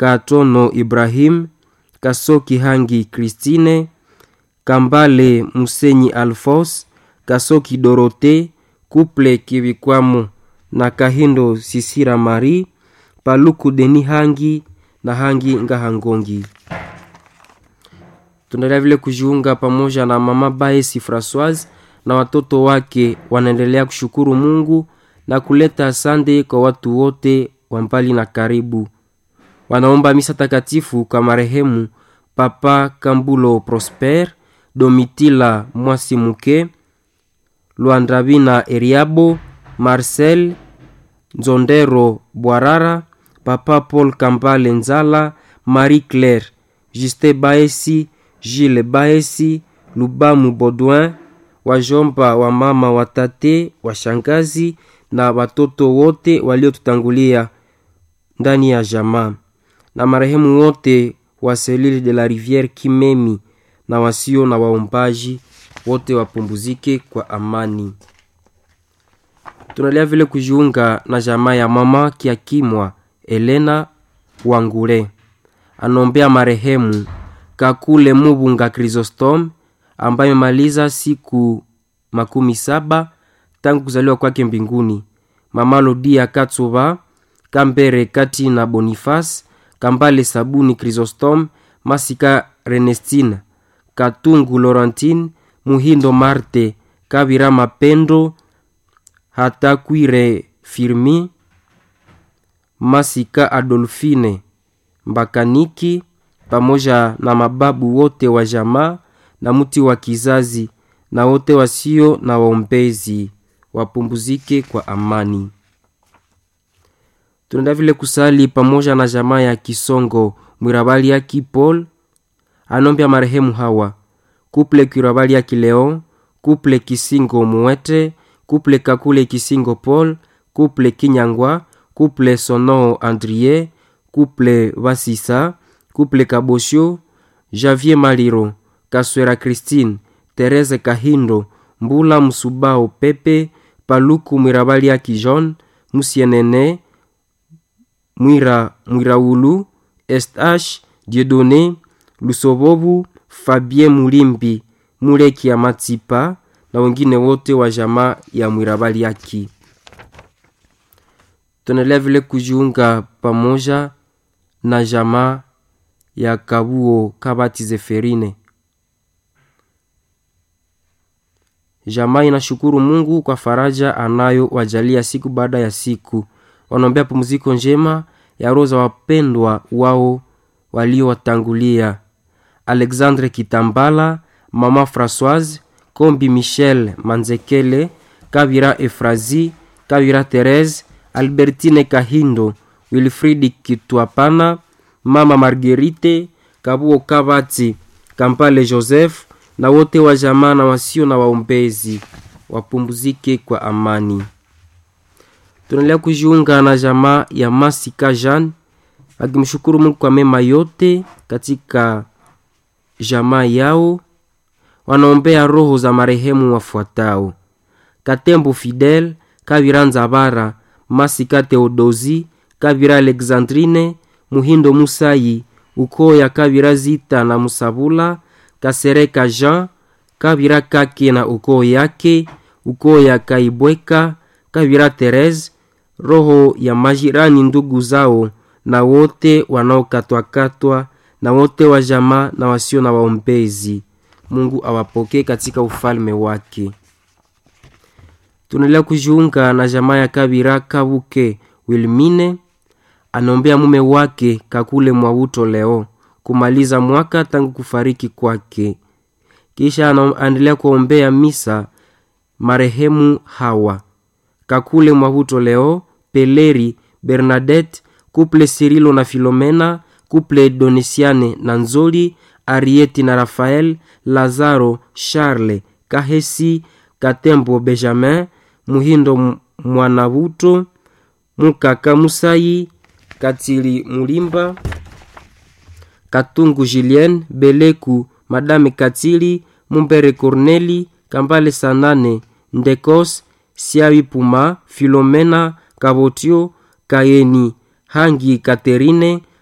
Katono Ibrahim, Kasoki Hangi Christine, Kambale Musenyi Alphonse, Kasoki Dorote, Kuple Kivikwamo na Kahindo Sisira Marie, Paluku Deni Hangi na Hangi Ngahangongi. Tunaendelea vile kujiunga pamoja na mama Baesi Francoise na watoto wake wanaendelea kushukuru Mungu na kuleta asante kwa watu wote wa mbali na karibu. Wanaomba misa takatifu kwa marehemu Papa Kambulo Prosper, Domitila Mwasimuke, Luandravina Eriabo, Marcel Nzondero Bwarara, Papa Paul Kambale Nzala, Marie Claire, Juste Baesi, Gilles Baesi, Lubamu Baudouin, wajomba wa mama watate washangazi na watoto wote waliotutangulia ndani ya jamaa na marehemu wote wa Selile de la Riviere Kimemi na wasio na waombaji wote wapumbuzike kwa amani. Tunalia vile kujiunga na jamaa ya mama Kiakimwa Elena Wangule, anombea marehemu Kakule Mubunga Chrysostom ambaye amemaliza siku makumi saba tangu kuzaliwa kwake mbinguni. Mama Lodia Katsuba Kambere Kati na Boniface Kambale Sabuni Chrysostom Masika Renestina Katungu Laurentine Muhindo Marte Kabira Mapendo Hatakwire Firmi Masika Adolfine Mbakaniki pamoja na mababu wote wa jamaa na mti wa kizazi na wote wasio na waombezi wapumbuzike kwa amani. Tunaenda vile kusali pamoja na jamaa ya Kisongo Mwirabali ya Kipol anombya marehemu hawa kuple Kwirabali ya Kileon, kuple Kisingo Muwete, kuple Kakule Kisingo Paul, kuple Kinyangwa, kuple Sono Andrie, kuple Vasisa, kuple Kabosho, Javier Maliro, Kaswera Christine, Terese Kahindo, Mbula Musubao Pepe, Paluku Mwirabali ya Kijon, Musienene, Mwira Mwiraulu, Estash, Dieudonné, Lusobobu, Fabien Mulimbi, Muleki ya Matipa na wengine wote wa jamaa ya Mwirabali yaki. Tunaendelea vile kujiunga pamoja na jamaa ya Kabuo Kabati Zeferine. Jamaa inashukuru Mungu kwa faraja anayo wajalia siku baada ya siku. Wanaombea pumziko njema ya roho za wapendwa wao waliowatangulia: Alexandre Kitambala, Mama Françoise Kombi, Michel Manzekele, Kabira Efrazi, Kabira Therese, Albertine Kahindo, Wilfridi Kitwapana, Mama Marguerite Kabuo Kabati, Kampale Joseph na wote wa jamaa na wasio na waombezi wapumzike kwa amani. Tunaendelea kujiunga na jamaa ya Masika Jean akimshukuru Mungu kwa mema yote katika jamaa yao. Wanaombea roho za marehemu wafuatao: Katembo Fidel, Kabira Nzabara, Masika Theodosi, Kabira Alexandrine, Muhindo Musayi, ukoo ya Kabira Zita na Musabula, Kasereka Jean, Kabira Kake na ukoo yake, ukoo ya Kaibweka, Kabira Therese, roho ya majirani ndugu zao na wote wanaokatwakatwa na wote wa jamaa na wasio na waombezi. Mungu awapokee katika ufalme wake. Tunaendelea kujiunga na jamaa ya Kabira Kabuke Wilmine, anaombea mume wake Kakule Mwauto leo kumaliza mwaka tangu kufariki kwake. Kisha anaendelea kuombea misa marehemu hawa Kakule Mwahuto leo Peleri Bernadette kuple Sirilo na Filomena kuple Donesiane na Nzoli Arieti na Rafael Lazaro Charles Kahesi Katembo Benjamin Muhindo Mwanabuto Mukaka Musayi Katili Mulimba Katungu Julien Beleku Madame Katili Mumbere Corneli Kambale Sanane Ndekos Siawi Puma Filomena Kabotio Kayeni Hangi Katerine